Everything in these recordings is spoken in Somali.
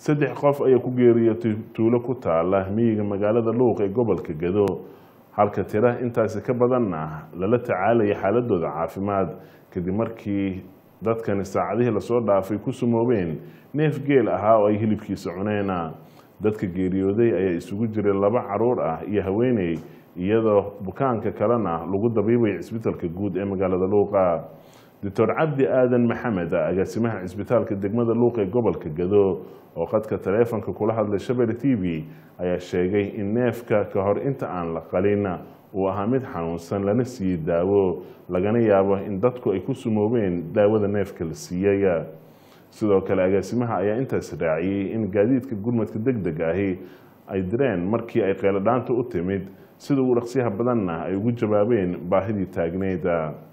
saddex qof ayaa ku geeriyootay tuulo ku taala miyiga magaalada luuq ee gobolka gado halka tira intaasi ka badanna lala tacaalaya xaaladooda caafimaad kadib markii dadkani saacadihii lasoo dhaafay ku sumoobeen neef geel ahaa oo ay hilibkiisa cuneena dadka geeriyooday ayaa isugu jiray laba caruur ah iyo haweeney iyadoo bukaanka kalena lagu dabiibay cisbitaalka guud ee magaalada luuqa doctor cabdi aadan maxamed agaasimaha cisbitaalka degmada luuq ee gobolka gado oo qadka taleefonka kula hadlay shabelle t v ayaa sheegay in neefka ka hor inta aan la qalin uu ahaa mid xanuunsan lana siiyey daawo lagana yaabo in dadku ay ku sumoobeen daawada neefka la siiyey sidoo kale agaasimaha ayaa intaas raaciyey in gaadiidka gurmadka deg deg ahi ay direen markii ay qeeladhaanta u timid sida uu dhaqsiyaha badanna ay ugu jawaabeen baahidii taagneyd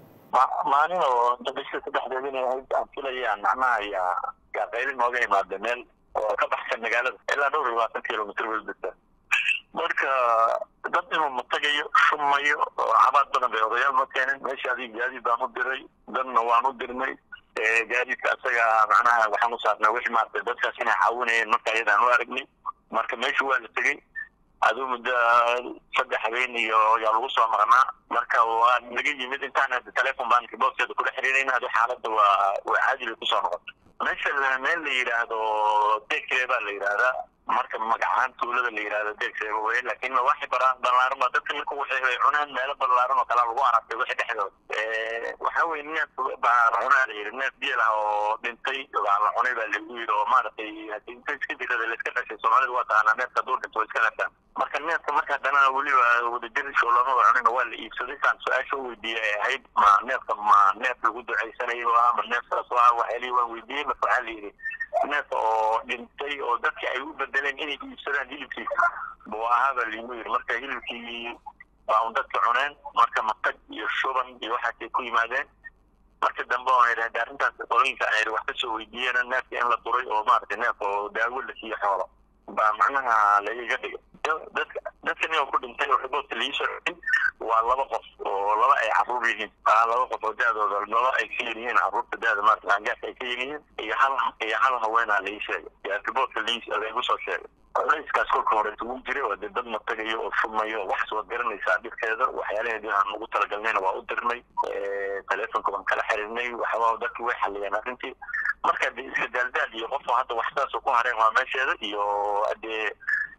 maalin oo bisha saddexdeed inay ahayd aan filayaan macnaha yaa qaylin nooga imaada meel oo ka baxsan magaalada ilaa dhowr iyo labaatan kilomitr welbasa marka dad inuu matagayo shumayo oo cabaad badan bay odayaal ma keenin meesha adig gaadiid baan u diray dadna waan u dirnay gaadiidka asaga macnaha waxaan u saarnay wixii maarata dadkaas inay caawinayeen marka ayadaan u aragnay marka meesha waa la tegey aduu muddo saddex habeen iyo yaa lagu soo maqnaa marka waa naga yimid intaan telefon baan booskeeda kula xiriirayna adu xaaladda waa waa caadi bay kusoo noqotay meesha meel la yidhaahdo deegseeba baa la yidhaahdaa marka magacahaan tuulada la yidhahdo deegseeba wey laakiin waxi balaaran baa dadka ninka waxay ay cunaan meelo balaaran oo kalea lagu aragtay wixii dhexdooda waxa weye neef baa cunaa la yidhi neef geel ah oo dhintay baa la cunay baa lagu yidhi oo maaragtay hadii inta iska dirada la iska dhashay soomaalida waa taqaanaa neefka hadduu dhinto waa iska dhashaan marka neefka marka haddana weliba wadajir shoolamada cunina waa la iibsaday saan su-aasha u weydiiyey ay ahayd ma neefka ma neef lagu ducaysanayo ah ma neef saas ah waxyaalihi waan weydiiyey marka waxaa la yidhi neef oo dhintay oo dadki ay u bedeleen inay iibsadaan hilibkiisa buu ahaa baa liigu yidhi marka hilibkii baa un dadka cuneen marka matag iyo shuban iyo waxaasay ku yimaadeen marka dambe oo idhahda arrintaas qolooyinka ay wax kasoo weydiiyeen neefka in la duray oo maaragtay neef oo daawo la siiyo xoolo baa macnaha lagaga dhigay dadka dadka nin oo ku dhintay oo riboodka liisoo celin waa laba qof oo laba ay caruur yihiin laba qof oo da-dooda laba ay ka yar yihiin caruurta da-da maarata aangaarka ay ka yar yihiin iyo hal iyo hal haweenaa lai sheegay yaa riboodka liis laygu soo sheegay culayskaas kolka horeeta wuu jiray oo dee dad matagayo oo shumayo waxaas waad garanaysaa dhibkeeda waxyaalaheedii aan ugu talagalnayna waa u dirnay telefonka waan kala xiriirnay waxba dadki way xaliyeen arrintii marka de iska daaldaal iyo qof hadda wax saasoo ku hareen waa meesheeda iyo dee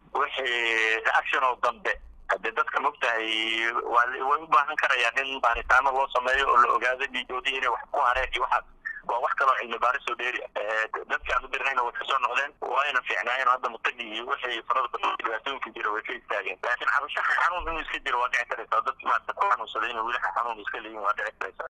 wixii reaction oo dambe hadee dadka mogtahay waa way u baahan karayaan in baaritaano loo sameeyo oo la ogaado dhiigoodii inay wax ku hareen iyo waxaas waa wax kaloo cilmi baaris oo dheeri dadka aan u dirnayna way kasoo noqdeen waayna fiicnaayeen hadda mutagi iyo wixii farada badan dhibaatooyinka jira way ka istaageen laakiin cabashaha xanuun inuu iska jiro waa dhici karaysaa dadki maarata ku xanuunsaday inuu weli xanuun iska leeyihin waa dhici karaysaa